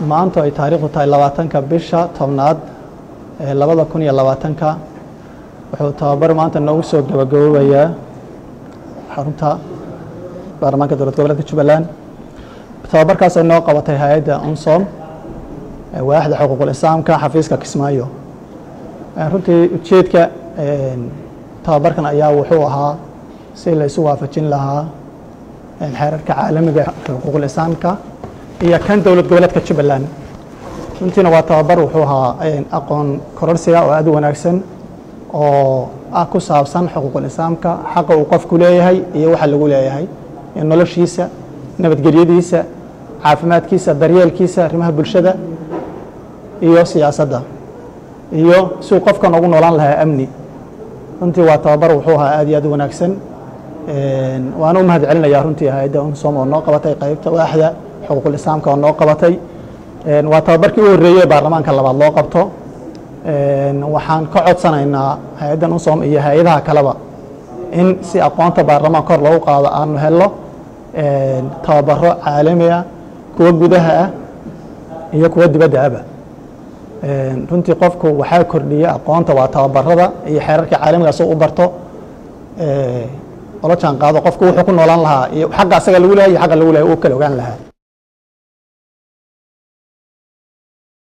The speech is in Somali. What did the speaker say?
maanta ay taariikhdu tahay labaatanka bisha tobnaad labada kun iyo labaatanka wuxuu tababar maanta noogu soo gabagaboobayaa xarunta baarlamaanka dowlad goboleedka jubbaland tababarkaas ay noo qabatay hay-adda unsom waaxda xuquuqul islaamka xafiiska kismaayo runtii ujeedka tababarkan ayaa wuxuu ahaa si la isu waafajin lahaa xeerarka caalamiga xuquuqul islaamka iyo kan dowlad goboleedka jubbaland runtiina waa tababar wuxuu ahaa aqoon kororsiga oo aad u wanaagsan oo ah ku saabsan xuquuqul islaamka xaqa uu qofku leeyahay iyo waxa lagu leeyahay noloshiisa nabadgelyadiisa caafimaadkiisa daryeelkiisa arrimaha bulshada iyo siyaasadda iyo siuu qofkan ugu noolaan lahaa amni runtii waa tababar wuxuu ahaa aad iyo aad u wanaagsan waana u mahad celinayaa runtii hay-adda unsom oo noo qabatay qaybta waaxda xuquuqul islaamka oo noo qabatay waa tababarkii u horreeyey baarlamaanka labaad loo qabto waxaan ka codsanaynaa hay-addan unsom iyo hay-adaha kaleba in si aqoonta baarlamaan kor loogu qaado aanu helno tababaro caalami ah kuwo gudaha ah iyo kuwo dibadda aba runtii qofku waxaa kordhiya aqoonta waa tababarada iyo xeerarka caalamiga soo u barto ola jaan qaado qofku wuxuu ku noolaan lahaa iyo xagga asaga lagu lehay iyo xagga lagu lehay uu kala ogaan lahaa